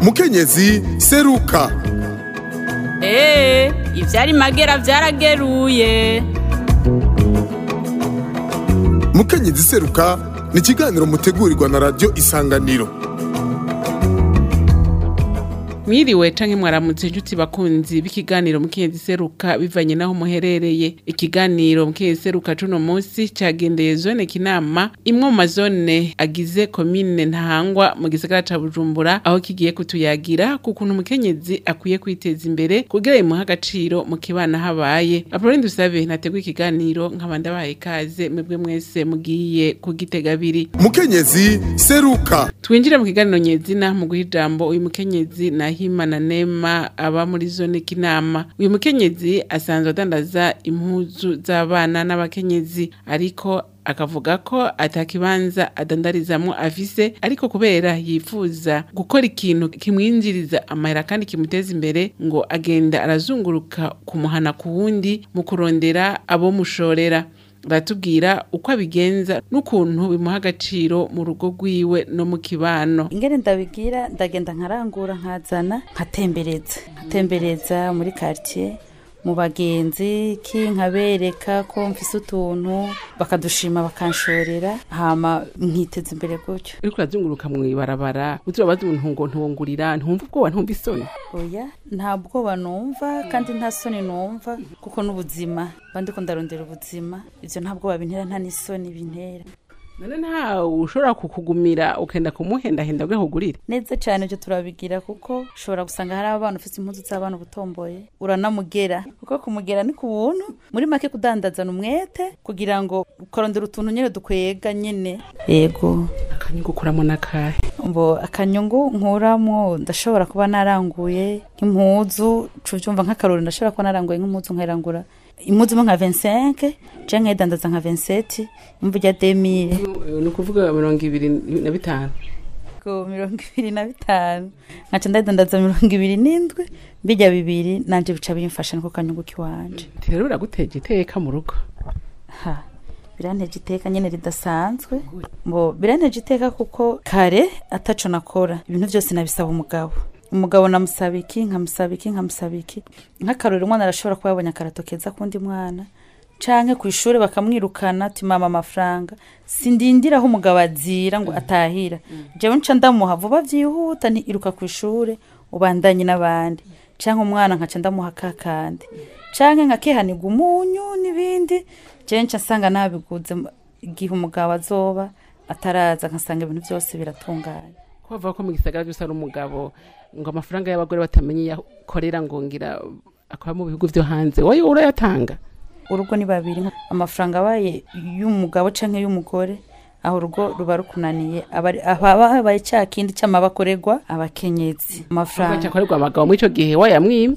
mukenyezi seruka eee ivyari magera vyarageruye mukenyezi seruka ni ikiganiro mutegurirwa na radiyo isanganiro mwiriwe canke mwaramutse inshuti bakunzi b'ikiganiro mukenyezi seruka bivanye naho muherereye ikiganiro mukenyezi seruka cuno musi cagendeye zone kinama imwe mu mazone agize komine ntahangwa mu gisagara ca bujumbura aho kigiye kutuyagira ku kuntu umukenyezi akwiye kwiteza imbere kugira imuha agaciro mu kibana habaye apoloni dusabe nateguye ikiganiro nkaba ndabahaye ikaze mwebwe mwese mugiye kugitega abiri mukenyezi seruka twinjire mu kiganiro nyezina mu guha ijambo uyu mukenyezi nahimana nema aba muri zone kinama uyu mukenyezi asanzwe adandaza impuzu z'abana n'abakenyezi ariko akavuga ko atakibanza adandarizamwo afise ariko kubera yifuza gukora ikintu kimwinjiriza amahera kandi kimuteza imbere ngo agenda arazunguruka kumuhana ku wundi mu kurondera abo mushorera baratubwira uko abigenza n'ukuntu bimuha agaciro mu rugo rwiwe no mu kibano ingene ndabigira ndagenda nkarangura nkazana nkatembereza nkatembereza muri quartier mu bagenzi ki nkabereka ko mfise utuntu bakadushima bakanshorera hama nkiteza imbere gutyo uriko urazunguruka mw'ibarabara uzurabaza umuntu ngo ntuwungurira ntumva ubwoba ntumva isoni oya nta bwoba numva kandi nta soni numva kuko n'ubuzima mba ndiko ndarondera ubuzima ivyo nta bwoba bintera nta n'isoni bintera none nta ushobora kukugumira ukenda kumuhendahenda kugira kugurire neza cyane ibyo turabigira kuko ushobora gusanga hari abana ufite impuzu z'abana ubutomboye uranamugera kuko kumugera ni ku buntu muri make kudandazana umwete kugira ngo ukarondera utuntu nyine dukwega nyine yego akanyungu ukuramo n'akahe mbo akanyungu nkuramo ndashobora kuba naranguye nk'impuzu cuvyumva nk'akarori ndashobora kuba naranguye nk'impuzu nkayirangura impuzu imwe nka 25 canke nkayidandaza nka 27 imvu rya 2000 ni ukuvuga mirongo ibiri na bitanu ko mirongo ibiri na bitanu nkaca ndayidandaza mirongo ibiri n'indwi mbijya bibiri nanje bica bimfasha niko kanyungu kiwanje rero biraguteje iteka mu rugo ha biranteje iteka nyene ridasanzwe mbo biranteje iteka kuko kare ataco nakora ibintu vyose nabisaba umugabo umugabo namusaba iki nkamusaba iki nkamusaba iki nk'akarori umwana arashobora kuba yabonye akarato keza kundi mwana canke ku ishuri bakamwirukana ati mama amafaranga sindindira aho umugabo azira ngo atahira jewe nca ndamuha vuba vyihuta nti iruka ku ishure ubandanye n'abandi canke umwana nkaca ndamuha kakandi canke nkakihanirwa umunyu n'ibindi jewe nca nsanga nabiguze igihe umugabo azoba ataraza nkasanga ibintu vyose biratunganye ko bavuga ko mu gisagara cyose ari umugabo ngo amafaranga y'abagore batamenye iyo akorera ngo ngira akora mu bihugu vyo hanze wowe urayatanga urugo ni babiri amafaranga abaye y'umugabo canke y'umugore aho urugo ruba rukunaniye aba- haba habaye cya kindi cy'amabakorerwa abakenyezi amafaranga cyakorerwa abagabo muri ico gihe wayamwimye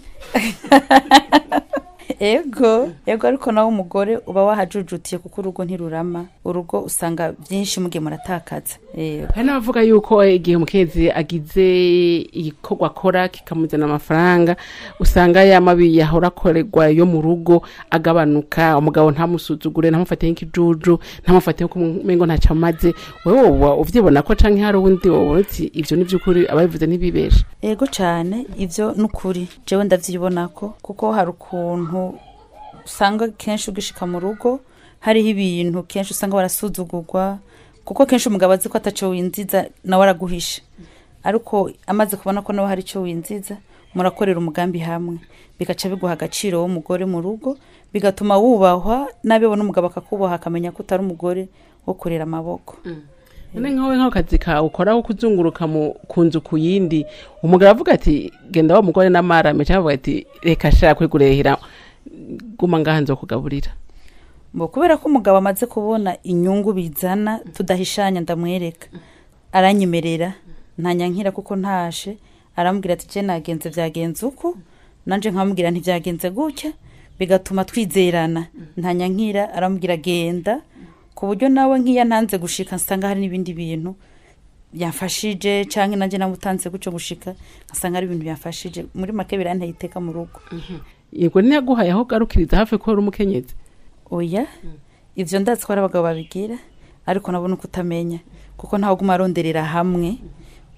ego ego ariko nawe umugore uba wahajujutiye kuko urugo ntirurama urugo usanga byinshi mugiye muratakaza Ego. hari n'abavuga yuko igihe umukenyezi agize igikorwa akora kikamuzana amafaranga usanga ya mabi yahora akorerwa yo mu rugo agabanuka umugabo ntamusuzugure ntamufate nk'ikijuju ntamufate nko umengo ntacyo amaze wewe woba uvyibona ko canke hari uwundi woba uti ivyo ni vy'ukuri ababivuze ntibibeshe ego cyane ivyo nukuri jewe ndavyibona ko kuko hari ukuntu usanga kenshi ugishika mu rugo hariho ibintu kenshi usanga barasuzugurwa kuko kenshi umugabo azi ko ataco winziza nawe araguhisha ariko amaze kubona ko nawe hari ico winziza murakorera umugambi hamwe bigaca biguha agaciro w'umugore mu rugo bigatuma wubahwa n'abibona umugabo akakubaha akamenya ko utari umugore wo kurera amaboko none nkawe nk'akazi kawe ukora ko kuzunguruka mu ku nzu ku yindi umugabo avuga ati genda wa mugore n'amarame cyangwa avuga ati reka shaka kwigurehera guma ngaha nzokugaburira Mbo kubera ko umugabo amaze kubona inyungu bizana tudahishanya ndamwereka aranyemerera ntanyankira kuko ntashe arambwira ati je nagenze vyagenze uku nanje nkamubwira ntivyagenze gutya bigatuma twizerana ntanyankira arambwira genda ku buryo nawe nk'iya ntanze gushika nsanga hari n'ibindi bintu byamfashije canke nanje namutanze gutyo gushika nkasanga ari ibintu byamfashije muri make biranteye iteka mu rugo yego ntiyaguhaye aho ugarukiriza hafi ko uri umukenyezi oya ivyo ndazi ko ari abagabo babigira ariko nabona uko utamenya kuko ntawe uguma aronderera hamwe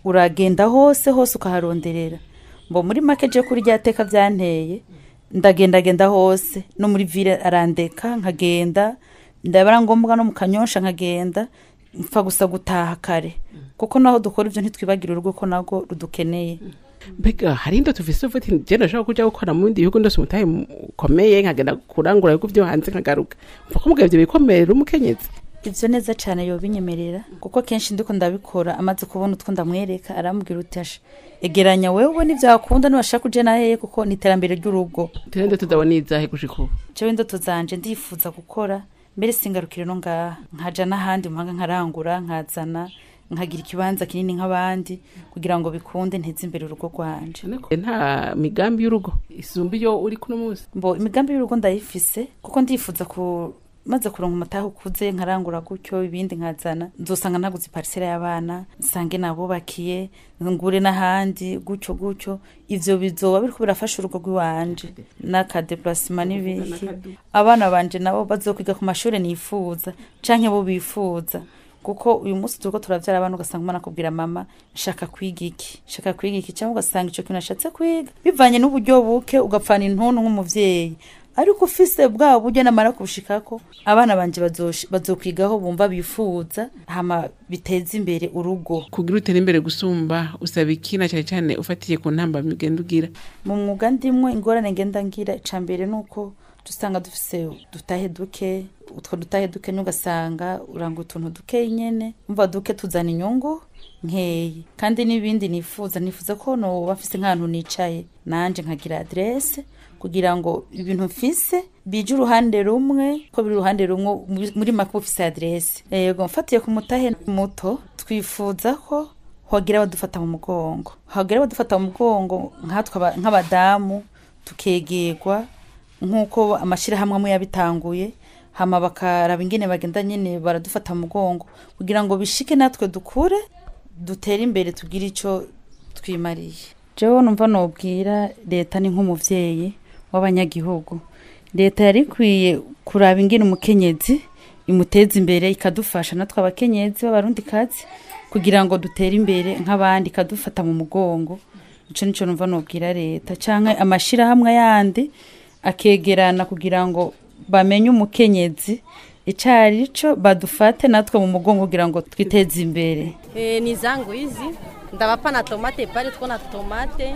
uragenda hose hose ukaharonderera mbo muri make je kuri rya teka vyanteye ndagendagenda hose no muri ville arandeka nkagenda ndabara ngombwa no mu kanyosha nkagenda mpfa gusa gutaha kare kuko naho dukora ivyo ntitwibagira urugo ko nago rudukeneye mbega hari indoto ufise uvuga ati je ndashaka kuja gukora mu bindi bihugu ndose umutahe ukomeye nkagenda kurangura ibihugu vyo hanze nkagaruka mva ko mugabo ivyo bikomerera umukenyezi ivyo neza cane yobinyemerera kuko kenshi ndiko ndabikora amaze kubona utwo ndamwereka arambwira uti asha egeranya wewe ubona ivyo wakunda nibashaka kuja naheye kuko ni iterambere ry'urugo tene indoto zabona izahe gushika ubu jewe indoto zanje ndifuza gukora mbere singarukire no ngaha nkaja n'ahandi mpanga nkarangura nkazana nkagira ikibanza kinini nk'abandi kugira ngo bikunde nteze imbere urugo rwanje nta migambi y'urugo isumba iyo uri kuno munsi mbo imigambi y'urugo ndayifise kuko ndifuza ku maze kuronka umutahe ukuze nkarangura gutyo ibindi nkazana nzosanga naguze parisera y'abana nsange nabubakiye ngure n'ahandi gutyo gutyo ivyo bizoba biriko birafasha urugo rw'iwanje n'akadeplacement n'ibiki abana banje nabo bazokwiga ku mashuri nifuza canke bo bifuza kuko uyu munsi turiko turavyara abana ugasanga umwana akubwira mama shaka kwiga iki shaka kwiga iki cyangwa ugasanga ico kintu ashatse kwiga bivanye n'uburyo buke ugapfana intuntu nk'umuvyeyi ariko ufise bwa buryo namara kubushikako abana banje bazosh- bazokwigaho bumva bifuza hama biteza imbere urugo kugira utere imbere gusumba usaba iki na cyane cyane ufatiye ku ntambamyi ugenda ugira mu mwuga ndimwe ingorane ngenda ngira ica mbere ni uko dusanga dufise dutahe duke utwo dutahe duke ugasanga uranga utuntu duke nyene umva duke tuzana inyungu nkeyi kandi n'ibindi nifuza nifuza ko noba mfise nk'ahantu nicaye nanje nkagira adresse kugira ngo ibintu mfise bije uruhande rumwe ko biri uruhande rumwe muri- muri make uba ufise adresse yego mfatiye ku mutahe muto twifuza ko hogira abadufata mu mugongo hogira abadufata mu mugongo nkatwe aba- nk'abadamu tukegerwa nk'uko amashyirahamwe amwe yabitanguye hama bakaraba ingene bagenda nyine baradufata mu mugongo kugira ngo bishike natwe dukure dutere imbere tugire icyo twimariye jewe numva nobwira leta ni nk'umuvyeyi w'abanyagihugu leta yari ikwiye kuraba ingene umukenyezi imuteza imbere ikadufasha natwe abakenyezi b'abarundikazi kugira ngo dutere imbere nk'abandi ikadufata mu mugongo ico nico numva nobwira leta canke amashirahamwe yandi akegerana kugira ngo bamenye umukenyezi icari co badufate natwe mu mugongo kugira ngo twiteze imbere E, ni zangu hizi ndawapa na tomate pale, tuko na tomate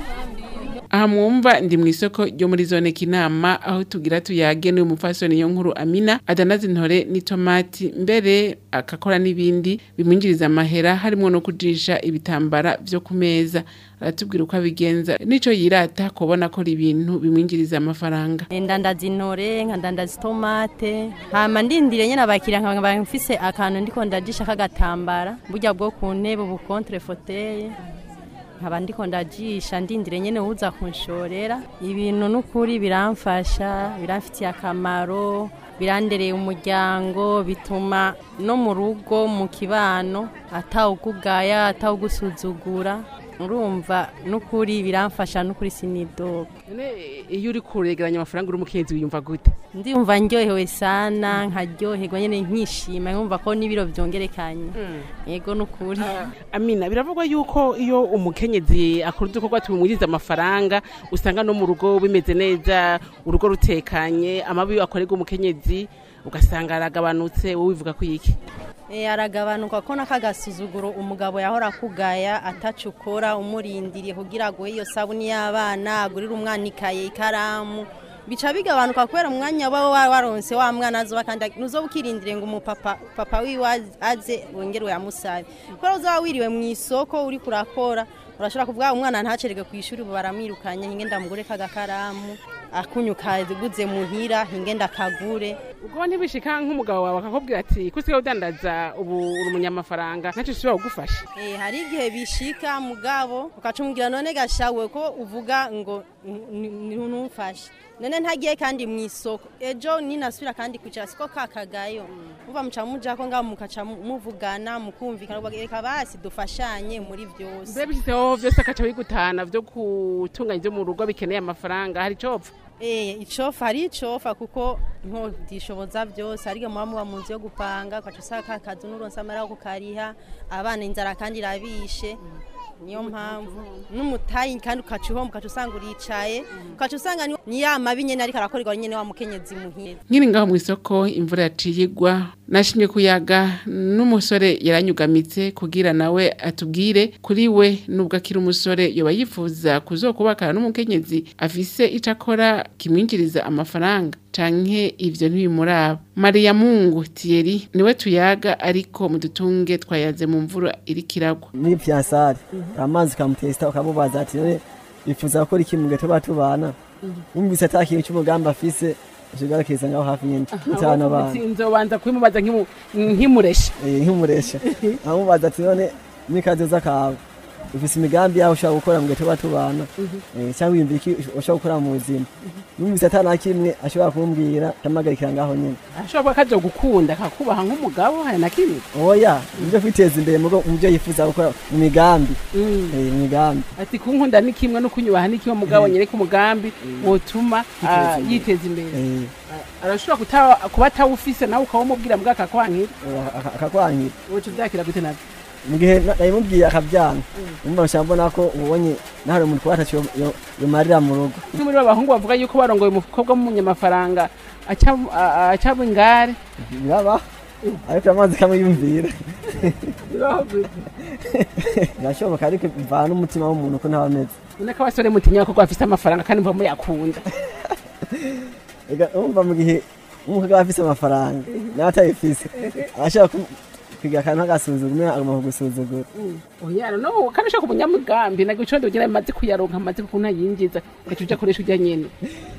aha mwumva ndi mu isoko ryo muri zone kinama aho tugira tuyage n'uyu mupfasoni yo nkuru amina adanaza intore n'itomati mbere akakora n'ibindi bimwinjiriza amahera harimo no kujisha ibitambara vyo ku meza aratubwira uko abigenza nico yirata kubona akora ibintu bimwinjiriza amafaranga E, ndandaza intore nkadandaza itomate hama ndindire nyene abakiriya nkaba mfise akantu ndiko ndajisha k'agatambara burya bwo ku ntebe ubu contre fauteuil nkaba ndiko ndajisha ndindire nyene uza kunshorera ibintu n'ukuri biramfasha biramfitiye akamaro birandereye umuryango bituma no mu rugo mu kibano atawugugaya atawugusuzugura urumva n'ukuri biramfasha n'ukuri sinidoga iyo uri kuregeranya amafaranga uri umukenyezi wiyumva gute ndumva ndyohewe sana nkaryoherwa nyene nkishima nkumva ko n'ibiro vyongerekanye yego n'ukuri amina biravugwa yuko iyo umukenyezi akora udukorwa tumwinjiriza amafaranga usanga no mu rugo bimeze neza urugo rutekanye amabi akorerwa umukenyezi ugasanga aragabanutse wowe wivuga ko iki E, aragabanuka ko n'akagasuzuguro umugabo yahora akugaya ataco ukora umurindiriye kugira aguhe iyo sabuni y'abana agurire umwana ikaye ikaramu bica bigabanuka kubera umwanya uba wa- waronse wa mwana azoba kandi nuzoba ukirindire ngo umupapa papa wiwe az- aze wongere uyamusabe kubera uzoba wiriwe mu isoko uri kurakora urashobora kuvuga umwana ntacerege ku ishuri ubu baramwirukanye hinge ndamugure kagakaramu akunyuka guze muhira hinge ndakagure ubwo ntibishika nk'umugabo wawe akakubwira ati ko usigaye udandaza ubu uri umunyamafaranga ntacyo ushobora kugufasha Eh, hari igihe bishika mugabo ukacumubwira none gashawe ko uvuga ngo ntumfashe none ntagiye kandi mu isoko ejo ninasubira kandi kwicara siko kakagayo muva muca mujako ngaho mukaca mu- muvugana mukumvikana uvuga, reka basi dufashanye muri byose mbe bishyizeho byose akaca bigutana byo gutunganya ibyo mu rugo bikeneye amafaranga hari icopfa Eh, icofa hari icofa kuko nko dishoboza byose ariko muba muba mu nzu yo gupanga ukaca usanga ka kazi n'uronse amara yo kukariha abana inzara kandi irabishe niyo mpamvu n'umutayi kandi ukaca uhomba ukaca usanga uricaye ukaca usanga ni- ni ya mabi nyene ariko arakorerwa nyene wa mukenyezi muhira nkiri ngaho mu isoko imvura yaciye igwa nashimye kuyaga n'umusore yaranyugamitse kugira nawe atubwire kuri we nubwo akiri umusore yoba yifuza kuzokubakana n'umukenyezi afise ico akora kimwinjiriza amafaranga canke ivyo ntibimuraba mariya mungu tiyeri niwe tuyaga ariko mudutunge twayaze mu mvura iriko iragwa muri fiyansari amazi ukamutesita ukamubaza ati none bifuza gukora iki mu gihe tuba tubana wumvise ata kintu cy'umugambi afise ukigarukiriza ngaho hafi nyine mutana abana nzobanza kubimubaza nkimuresha Eh, nk'umuresha amubaza ati none n'ikazoza kawe ufise imigambi yawe ushobora gukora mu gihe tuba tubana Eh, cyangwa wiyumvira iki ushobora gukora mu buzima numvise ata na kimwe ashobora kumbwira ndamuhagarikira ngaho nyine ashobora kuba kazogukunda akakubaha nk'umugabo hari na kimwe oya nibyo kwiteza imbere mu mu byo yifuza gukora mu migambi Eh, mu migambi ati kunkunda ni kimwe no kunyubaha ni kimwe mugabo nyereka umugambi wotuma ah, yiteza imbere Eh, arashobora kuta- kuba atawufise nawe ukawumubwira mbwa akakwankira aka- akakwankira woca uvyakira gute navyo mu gihe na- nabimubwiye akabyanga umva nshaka mbona ko ubonye nawe umuntu kuba ataco yomarira mu rugo ni muri b'abahungu bavuga yuko barongoye umukobwa w'umunyamafaranga aca- a- acaba ingare biraba ariko amazi kamuyumvira birashoboka ariko bivana n'umutima w'umuntu uko ntaba ameze none ko abasore mutinya ko bafise amafaranga kandi mva muyakunda Ega, urumva mu gihe umukobwa aba afise amafaranga nawe atayifise arashobora ku- kwiga akantu agasuzugura agomba kugusuzugura oya no kandi ushaka umunyamugambi nagwe ico ndogira maze kuyaronka maze kukuntu yinjiza ugaca uja akoresha urya nyene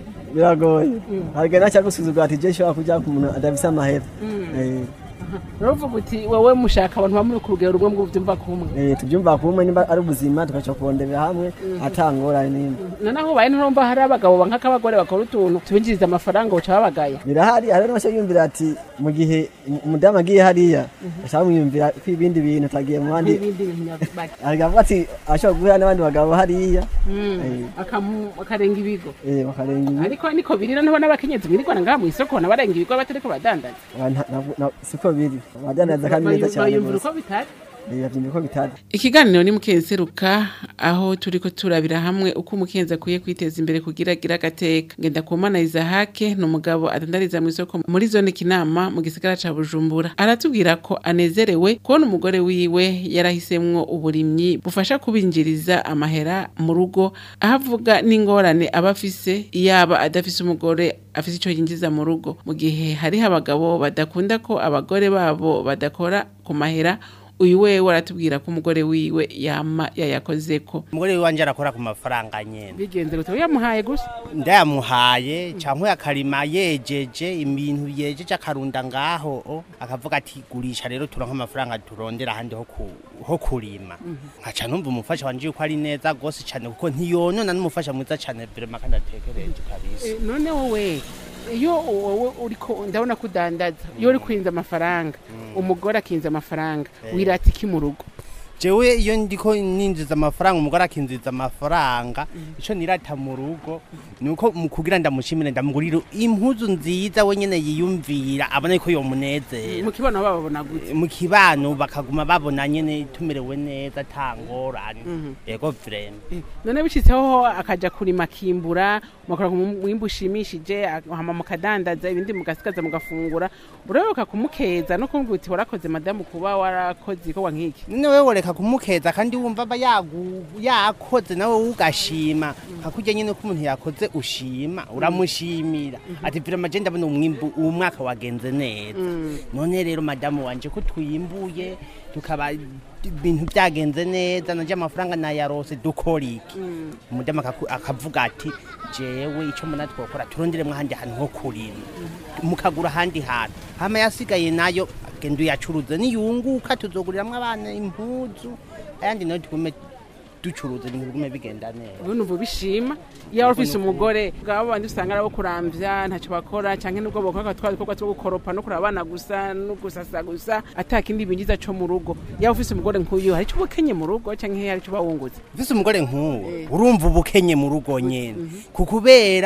biragoye hariga nacyagusuzugura ati je nshobora kuja ku muntu adafise amahera Eh, uravuga uti wowe mushaka abantu bamuri ku rugero rumwe mwuvyumva kumwe eh, tubyumva kumwe nimba ari ubuzima tugaca kuronderera hamwe atangorane n'imwe noneho ubaye nturumva hari abagabo bankako abagore bakora utuntu tubinjiriza amafaranga uca babagaya birahari hari n'abashaka yumvira ati mu gihe umudamu agiye hariya ashaka mwiyumvira ko ibindi bintu atagiye mu bandi n'ibindi binyabaki aravuga ati ashobora guhura n'abandi bagabo hariya Eh, akarenga ibigo eh, bakarenga ibi ariko niko biri noneho n'abakenyezi mwirigwana ngaha mw'isoko nabarenga ibigo batariko badandaza Aba nta- nta- nta- siko biri abadandaza kandi neza cyane bayumvira rwose uko bitari Eh, bavyumva ko bitari ikiganiro ni mukenseruka aho turiko turabira hamwe uko umukenzi akwiye kwiteza imbere kugira agira agateka ngenda ku mana Isahake ni umugabo adandariza mu isoko muri zone kinama mu gisagara ca Bujumbura aratubwira ko anezerewe kubona umugore wiwe yarahisemwo uburimyi bufasha kubinjiriza amahera mu rugo aho avuga n'ingorane aba afise yaba adafise umugore afise ico yinjiza mu rugo mu gihe hariho abagabo badakunda ko abagore babo badakora ku mahera uyu wewe aratubwira ko umugore wiwe yama yayakozeko umugore wanje arakora ku mafaranga nyene bigenze gute yamuhaye gusa ndayamuhaye canke akarima yejeje ibintu yejeje akarunda ngaho o, akavuga ati gurisha rero turonka amafaranga turondera ahandi ho ku- ho kurima nkaca numva umufasha wanje yuko ari neza gose cane kuko ntiyonona n'umufasha mwiza cane vrema kandi atekereje kabisa none wowe iyo wowe uriko ndabona ko udandaza iyo uri kwinza amafaranga umugore akinza amafaranga wirata iki mu rugo jewe iyo ndiko ninjiza amafaranga umugore akinjiza amafaranga ico nirata mu rugo nuko mu kugira ndamushimire ndamugurira impuzu nziza we nyene yiyumvira abona yuko yomunezera mu kibono bababona gute mu kibano bakaguma babona nyene tumerewe neza tangorane yego vrema Eh, none bicitseho akaja kurima akimbura mukora mwimbu ushimishije hama mukadandaza ibindi mugasigaza mugafungura urayoboka kumukeza no kumva uti warakoze madamu kuba warakoze ikorwa nk'iki none wewe reka kumukeza kandi wumva aba yagu- yakoze nawe ugashima hakurya nyene ko umuntu yakoze ushima uramushimira ati vrema je ndabona umwimbu uwo mwaka wagenze neza none rero madamu wanje ko twimbuye tukaba ibintu byagenze neza nanje amafaranga nayarose dukora iki umudamu akaku- akavuga ati jewe ico mbona twokora turonderemwo ahandi hantu ho kurima mukagura ahandi hantu hama yasigaye nayo genda uyacuruze niyunguka tuzoguriramwo abana impuzu ayandi nayo tugume ducuruza ibintu bigume bigenda neza ubu numva ubishima iyo waba ufise umugore bwaba bandi usanga ari abo kuramvya ntacyo bakora canke nubwo bakora twa dukorwa two gukoropa no kuraba abana gusa no gusasa gusa ata kindi binjiza co mu rugo yaba ufise umugore nk'uyu hari ico uba ukenye mu rugo canke hari ico uba wungutse mfise umugore nk'uwo urumva ubukenye mu rugo nyene kukubera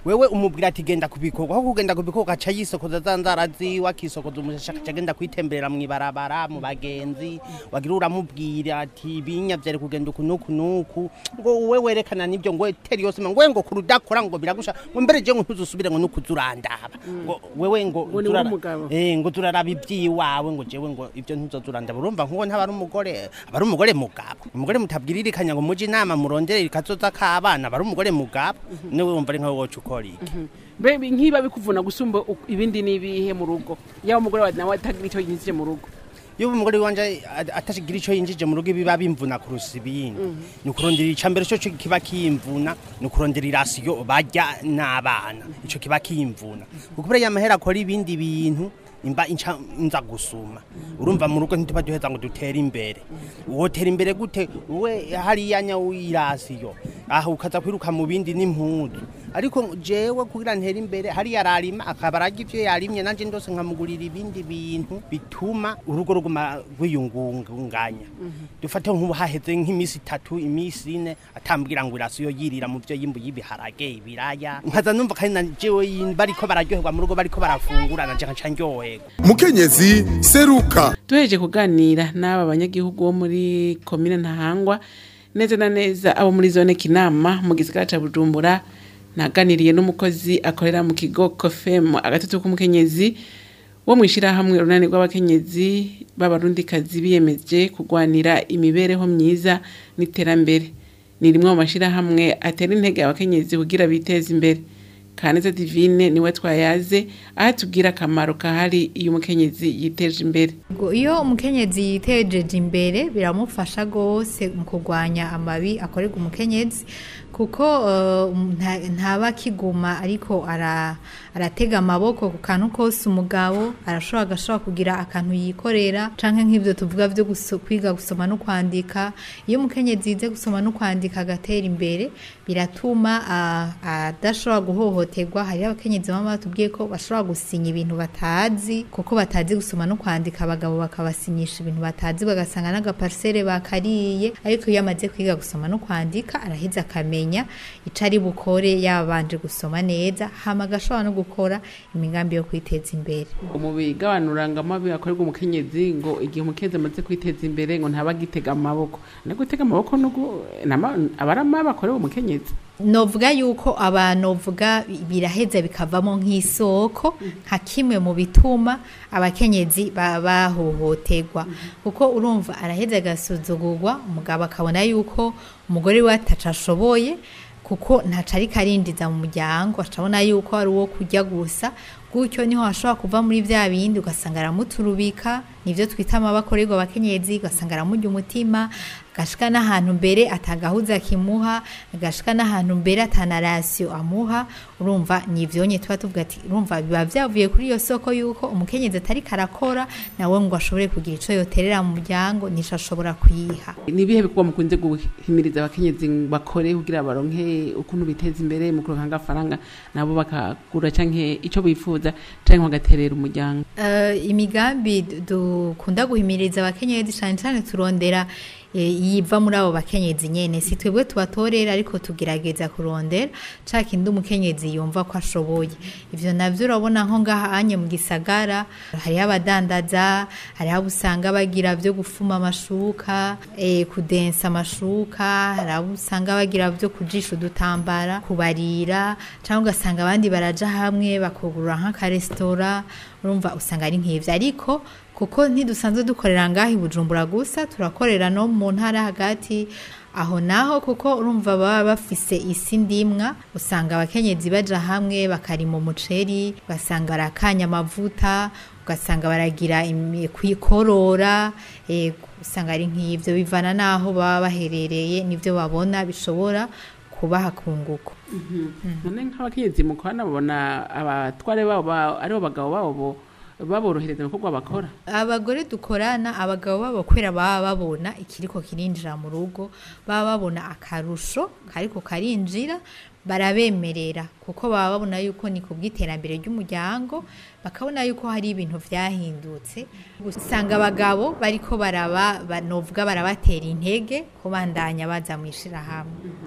wewe umubwira ati genda kubikorwa aho kugenda kubikorwa aca yisokoza za nzara ziwe akisokoza umushasha akaca agenda kwitemberera mw'ibarabara mu bagenzi wagira uramubwira ati binya vyari kugenda uku nuku nuku ngo we werekana nivyo ngo teri yose ngo we ngo kurudakora ngo biragusha ngo mbere je ngo ntuzusubire ngo nukuzurandaba ngo wewe ngo Ngo ni turara- w'umugabo. eh ngo turaraba iby'iwawe ngo jewe ngo ibyo ntuzozurandaba urumva nkuko ntaba ari umugore aba ari umugore mugabo umugore mutabwiririkanya ngo muje inama murondere ikazoza k'abana aba ari umugore mugabo niwe wumva ari nkawe woca ukora iki mbe nkiba bikuvuna gusumba u- ibindi n'ibihe mu rugo yaba umugore wawe nawe atagira icyo yinjije mu rugo iyo umugore wanje a- atashigira ico yinjije mu rugo biba bimvuna kurusa ibindi ni ukurondera ica mbere cyo kiba kimvuna ni ukurondera irasiyo barya n'abana ico kiba kimvuna kuko buriya amahera akora ibindi bintu imba inca nza gusuma urumva mu rugo ntituba duheza ngo dutere imbere wotera imbere gute we hariya nya wirasiyo aha ukaza kwiruka mu bindi n'impuzu ariko jewe kugira ntere imbere hariya ararima akaba ararya ivyo yarimye nanje ndose nkamugurira ibindi bintu bituma urugo ruguma rwiyungunganya dufate nk'ubu haheze nk'imisi itatu imisi ine atambwira ngo irasiyo yirira mu vyo yimbu y'ibiharage ibiraya nkaza numva kandi na jewe yin- bariko bararyoherwa mu rugo bariko barafungura nanje nkaca ndyoherwa mukenyezi seruka duhereje kuganira n'aba banyagihugu bo muri komine ntahangwa neza na neza abo muri zone kinama mu gisagara ca bujumbura naganiriye n'umukozi akorera mu kigo kofem agatutu k'umukenyezi wo mu ishyirahamwe urunani rw'abakenyezi b'abarundikazi biyemeje kurwanira imibereho myiza n'iterambere ni rimwe mu mashyirahamwe atera intege abakenyezi kugira biteze imbere kaneza divine niwe twayaze aho atubwira akamaro kahari iyo umukenyezi yiteje imbere Ngo iyo umukenyezi yitejeje imbere biramufasha rwose mu kurwanya amabi akorerwa umukenyezi kuko eh, nta- ntaba akiguma ariko ara- aratega amaboko ku kantu kose umugabo arashobora agashobora kugira akantu yikorera canke nk'ivyo tuvuga vyo guso- kwiga gusoma no kwandika iyo umukenyezi yize gusoma no kwandika agatera imbere biratuma ah, adashobora guhohoterwa hariho abakenyezi baba batubwiye ko bashobora gusinya ibintu batazi kuko batazi gusoma no kwandika abagabo bakabasinyisha ibintu batazi bagasanga n'agaparisere bakariye ariko iyo amaze kwiga gusoma no kwandika araheza akamenya ico ari bukore yabanje gusoma neza hama agashobora no gukora imigambi yo kwiteza imbere mu bigabanura ngo amabi akorerwa umukenyezi ngo igihe umukenyezi amaze kwiteza imbere ngo ntaba agitega amaboko no gutega amaboko no gu- nama- aba ari amabi akorerwa umukenyezi novuga yuko abantu vuga biraheza bikavamo nk'isoko nka kimwe mu bituma abakenyezi ba- bahohoterwa kuko urumva araheza agasuzugurwa umugabo akabona yuko umugore we ataca ashoboye kuko ntaca ariko arindiza mu muryango acabona yuko ari uwo kurya gusa gutyo niho hashobora kuva muri vya bindi ugasanga aramuturubika nivyo twita amabakorerwa abakenyezi ugasanga aramurya umutima agashika n'ahantu mbere atagahuza kimuha agashika n'ahantu mbere atanarasiyo amuha urumva nivyonye tuba tuvuga ati urumva biba vyavuye kuri iyo soko yuko umukenyezi atari karakora nawe ngo ashobore kugira ico yoterera mu muryango nico ashobora kuyiha ni ibihe bikorwa mukunze guhimiriza abakenyezi ngo bakore kugira baronke ukuntu biteza imbere mu kuronka agafaranga nabo bakagura canke ico bifuza canke bagaterera umuryango Eh, imigambi du- dukunda guhimiriza abakenyezi cyane cyane turondera eh, yiva muri abo bakenyezi nyene si twebwe tubatorera ariko tugerageza kurondera ca kindi umukenyezi yumva ko ashoboye ivyo navyo urabona nko ngaha anye mu gisagara hariho abadandaza hariho abo usanga bagira vyo gufuma amashuka eh, kudensa amashuka hari abo usanga bagira vyo kujisha udutambara kubarira cyangwa ugasanga abandi baraja hamwe bakugurura nk'akaresitora urumva usanga ari nk'ivyo ariko kuko ntidusanzwe dukorera ngaho i bujumbura gusa turakorera no mu ntara hagati aho naho kuko urumva baba bafise isi ndimwa usanga abakenyezi baja hamwe bakarima umuceri ugasanga barakanya amavuta ugasanga baragira imi- kwikorora eh, usanga ari nk'ivyo bivana n'aho baba baherereye n'ivyo babona bishobora kubaha kunguko none nk'abakenyezi mukorana babona abatware babo ba- aribo bagabo babo bo- baborohereza ibikorwa bakora abagore dukorana abagabo babo kubera baba babona ikiriko kirinjira mu rugo baba babona akarusho kariko karinjira barabemerera kuko baba babona yuko ni ku bw'iterambere ry'umuryango bakabona yuko hari ibintu vyahindutse usanga abagabo bariko baraba ba- novuga barabatera intege kubandanya baza mu ishirahamwe Yego.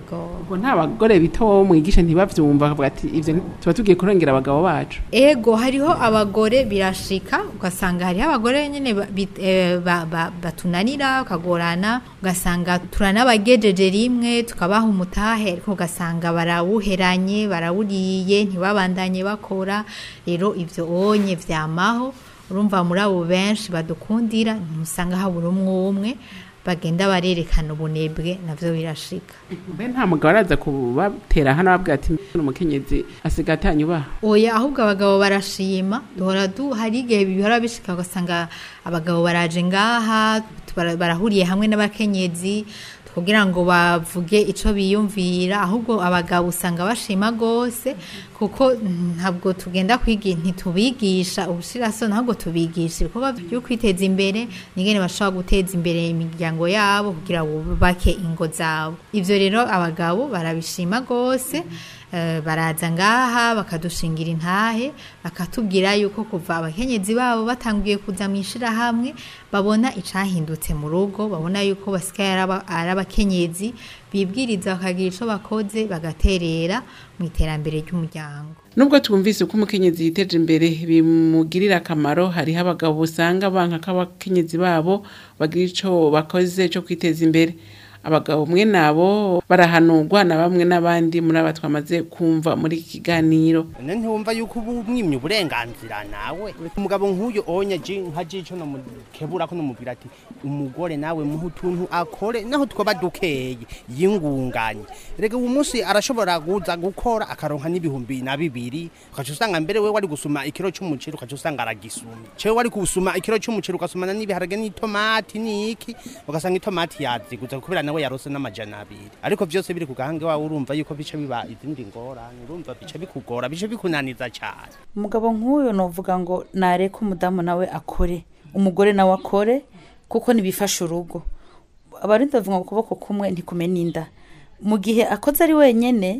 ego ubwo nta bagore bito wowe mwigisha ntibavyumva bakavuga ati ivyo tuba tugiye kurengera abagabo bacu ego hariho abagore birashika ugasanga hariho abagore nyine ba- bit- eh, ba- ba- batunanira ukagorana ugasanga turanabagejeje rimwe tukabaha umutahe ariko ugasanga barawuheranye barawuriye ntibabandanye bakora rero ivyo onye vyamaho urumva muri abo benshi badukundira ntusanga habura umwe umwe bagenda barerekana ubunebwe navyo birashika mbe nta mugabo araza kubatera hano ababwira ati umukenyezi asiga atanyubaha oya ahubwo abagabo barashima duhora du hari igihe bihora bishika ugasanga abagabo baraje ngaha bara- barahuriye hamwe n'abakenyezi kugira ngo bavuge ico biyumvira ahubwo abagabo usanga bashima gose kuko ntabwo tugenda kwiga ntitubigisha ubushirasoni ahubwo tubigisha ibikorwa byo kwiteza imbere ningene bashobora guteza imbere imiryango yabo kugira ngo bubake ingo zabo ivyo rero abagabo barabishima gose Eh, baraza ngaha bakadushingira intahe bakatubwira yuko kuva abakenyezi babo batangiye kuza mu ishirahamwe babona icahindutse mu rugo babona yuko basigaye ari aba- ari abakenyezi bibwiriza bakagira ico bakoze bagaterera mu iterambere ry'umuryango nubwo twumvise ko umukenyezi yiteje imbere bimugirira akamaro hariho abagabo usanga banka ko abakenyezi babo bagira ico bakoze cyo kwiteza imbere abagabo mwe nabo barahanurwa na bamwe n'abandi muri aba twamaze kumva muri iki kiganiro none ntiwumva yuko uba umwimye uburenganzira nawe umugabo nk'uyu onye ji nka jico nomukebura ko nomubwira ati umugore nawe muhe utuntu akore naho twoba dukeye yingunganye rega uwo munsi arashobora kuza gukora akaronka n'ibihumbi na bibiri ukaca usanga mbere we wari gusuma ikiro c'umuceri ukaca usanga aragisumye cewe wari gusuma ikiro c'umuceri ugasumana n'ibiharage n'itomati n'iki ugasanga itomati yaziguza kubera nawe yarose n'amajana abiri ariko vyose biri ku gahange wawe urumva yuko bica biba izindi ngorane urumva bica bikugora bica bikunaniza cane umugabo nk'uyu novuga ngo nareke umudamu nawe akore umugore nawe akore kuko ntibifasha urugo abarinda bavuga ngo ukuboko kumwe ntikumena inda mu gihe akoze ari wenyene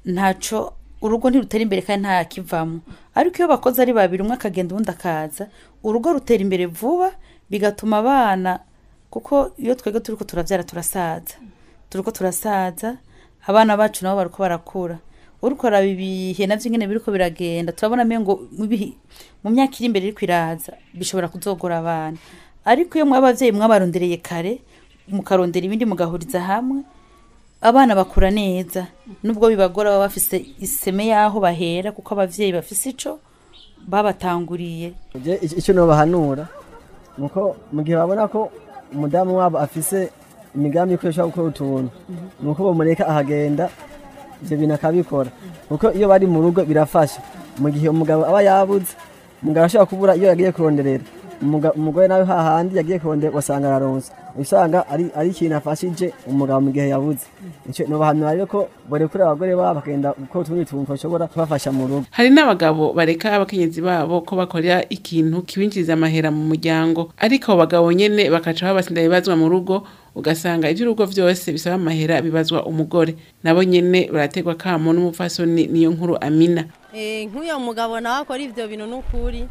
ntaco urugo ntirutera imbere kandi ntakivamo ariko iyo bakoze ari babiri umwe akagenda uwundi akaza urugo rutera imbere vuba bigatuma abana kuko iyo twebwe turiko turavyara turasaza turiko turasaza abana bacu nabo bariko barakura uriko araba ibihe navyo ingene biriko biragenda turabona mengo mu bihe- mu myaka iri imbere iriko iraza bishobora kuzogora abana ariko iyo mwaba abavyeyi mwabarondereye kare mukarondera ibindi mugahuriza hamwe abana bakura neza nubwo bibagora baba bafise iseme y'aho bahera kuko abavyeyi bafise ico babatanguriye Je, ic- icyo nobahanura nuko mu gihe babona ko umudamu wabo afise imigambi yuko ashobora gukora utuntu nuko bamureka ahagenda ivyo bintu akabikora kuko iyo bari mu rugo birafasha mu gihe umugabo aba yabuze umugabo ashobora kubura iyo yagiye kuronderera Umuga- umugore nawe hahandi yagiye kurondera ugasanga araronse usanga ari ari ikintu afashije umugabo mu gihe yabuze ico nobahanura rero ko borekura abagore babo bakagenda gukora utundi tuntu bashobora kubafasha mu rugo hari n'abagabo bareka abakenyezi babo ko bakora ikintu kibinjiriza amahera mu muryango ariko abo bagabo nyene bakaca babasinda bibazwa mu rugo ugasanga ivy'urugo vyose bisaba amahera bibazwa umugore nabo nyene barategwa kamo n'umupfasoni niyo nkuru amina Eh, nk'uyo mugabo nawe akora ivyo bintu n'ukuri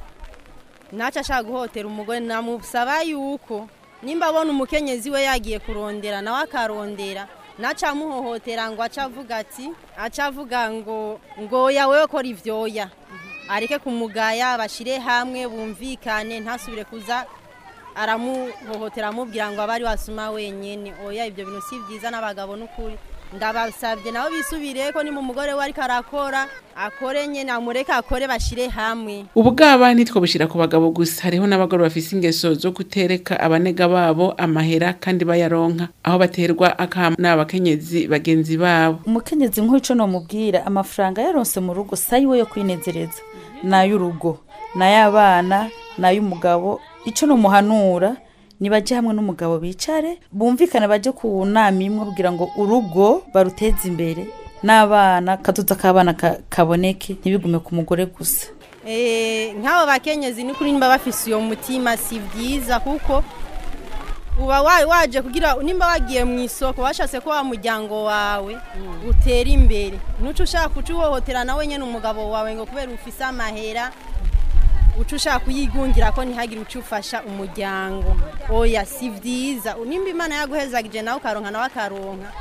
ntaco ashaka guhotera umugore namusaba yuko nimba abona umukenyezi we yagiye kurondera nawe akarondera naco amuhohotera ngo aca avuga ati aca avuga ngo ngo ya wewe kora ivyoya areke kumugaya bashire hamwe bumvikane ntasubire kuza aramuhohotera amubwira ngo abari wasuma wenyene oya ivyo bintu si vyiza n'abagabo n'ukuri ndabasabye nabo bisubire ko ni mu mugore we ariko arakora akore nyene amureke akore bashire hamwe ubugaba ntitwobushira ku bagabo gusa hariho n'abagore bafise ingeso zo gutereka abanega babo amahera kandi bayaronka aho baterwa akamo n'abakenyezi bagenzi babo umukenyezi nk'uco nomubwira amafaranga yaronse mu rugo sayiwe yo kwinezereza n'ay'urugo n'ay'abana n'ay'umugabo ico nomuhanura nibaje hamwe n'umugabo bicare bumvikane baje ku nama imwe kugira ngo urugo baruteze imbere n'abana katuza k'abana ka- kaboneke ntibigume ku mugore gusa Eh, nk'abo bakenyezi ni kuri nimba bafise uyo mutima si vyiza kuko uba wa- waje kugira nimba wagiye mu isoko washatse ko wa muryango wawe utera imbere nuco ushaka kuca uhohotera nawe nyene umugabo wawe ngo kubera ufise amahera uca ushaka kuyigungira ko ntihagire uca ufasha umuryango oya si vyiza nimba imana yaguhezagije nawe ukaronka nawe akaronka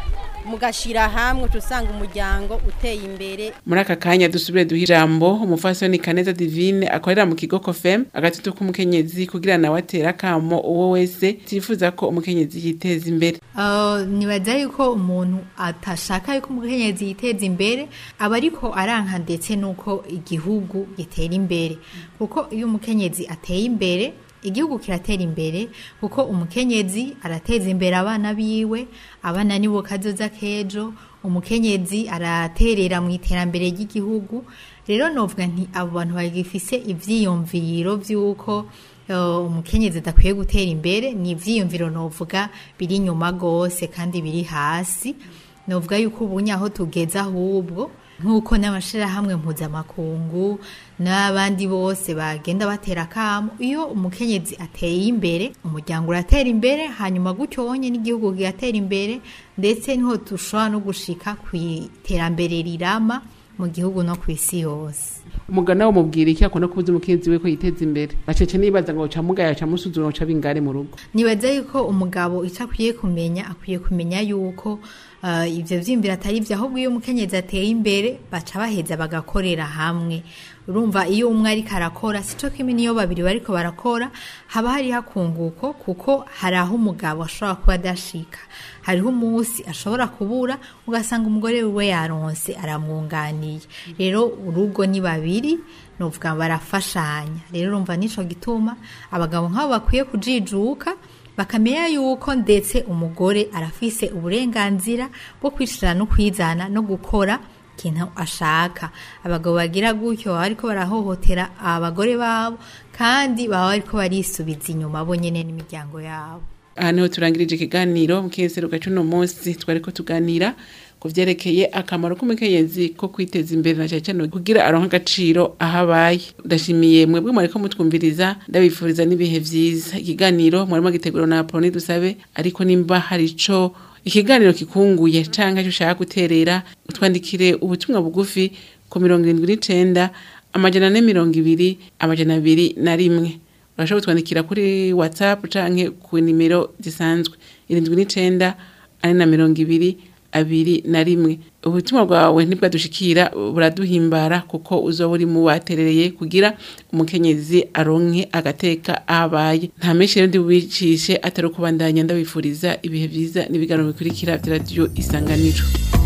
mugashira hamwe uca usanga umuryango uteye imbere muri aka kanya dusubire duha ijambo umufasoni kaneza divine akorera mu kigo kofem agatutu k'umukenyezi kugira nawe atera akamo uwo wese tifuza ko umukenyezi yiteza imbere Uh, nibaza yuko umuntu atashaka yuko umukenyezi yiteza imbere aba ariko aranka ndetse nuko igihugu gitera imbere kuko iyo umukenyezi ateye imbere igihugu kiratera imbere kuko umukenyezi arateza imbere abana biwe abana nibo kazoza k'ejo umukenyezi araterera mu iterambere ry'igihugu rero novuga nti abo bantu bagifise ivyiyumviro vy'uko uh, umukenyezi adakwiye gutera imbere ni ivyiyumviro novuga biri inyuma gose kandi biri hasi novuga yuko ubunye aho tugeze ahubwo nk'uko n'amashirahamwe mpuzamakungu n'abandi bose bagenda batera akamo iyo umukenyezi ateye imbere umuryango uratera imbere hanyuma gutyo wonye n'igihugu kigatera imbere ndetse niho dushobora no gushika ku iterambere rirama mu gihugu no ku isi yose umugana wo mubwira iki akunda kubuza umukenyezi we ko yiteza imbere acece nibaza ngo ca mugaya ca musuzuma ca bingare mu rugo nibaza yuko umugabo icyo akwiye kumenya akwiye kumenya yuko uh, ivyo vyiyumviro atari vyo ahubwo iyo umukenyezi ateye imbere baca baheza bagakorera hamwe urumva iyo umwe ariko arakora sico kimwe niyo babiri bariko barakora haba hariho akunguko kuko hari aho umugabo ashobora kuba adashika hariho umunsi ashobora kubura ugasanga umugore wiwe yaronse aramwunganiye rero urugo ni babiri nuvuga barafashanya rero urumva nico gituma abagabo nk'abo bakwiye kujijuka bakamenya yuko ndetse umugore arafise uburenganzira bwo kwishira no kwizana no gukora ikintu ashaka abagabo bagira gutyo baba bariko barahohotera abagore babo kandi baba bariko barisubiza inyuma bo nyene n'imiryango yabo aha niho turangirije ikiganiro mu kiseruka cy'uno munsi twariko tuganira ku vyerekeye akamaro k'umukenyezi ko kwiteza imbere na cyane cyane kugira aronka agaciro aho abaye ndashimiye mwebwe mwariko mutwumviriza ndabifuriza n'ibihe vyiza ikiganiro mwarimo gitegura na Apolline dusabe ariko nimba hari ico ikiganiro kikunguye canke cyo ushaka guterera utwandikire ubutumwa bugufi ku mirongo irindwi n'icenda amajana ane mirongo ibiri amajana abiri na rimwe urashobora kutwandikira kuri whatsapp canke ku nimero zisanzwe irindwi n'icenda ane na mirongo ibiri abiri na rimwe ubutumwa bwawe ntibwadushikira buraduhimbara kuko uzoba uri mu baterereye kugira umukenyezi aronke agateka ahabaye nta menshi rero ndi bubicishe atari ukubandanya ndabifuriza ibihe vyiza n'ibiganiro bikurikira vya radiyo isanganiro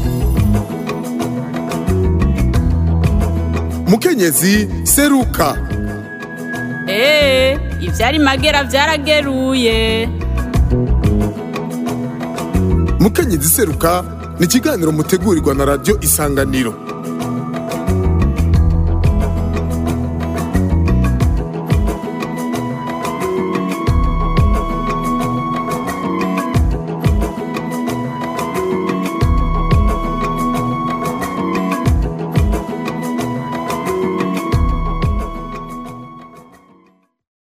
mukenyezi seruka Ee, ivyari magera vyarageruye. mukenyezi seruka ni ikiganiro mutegurirwa na radiyo isanganiro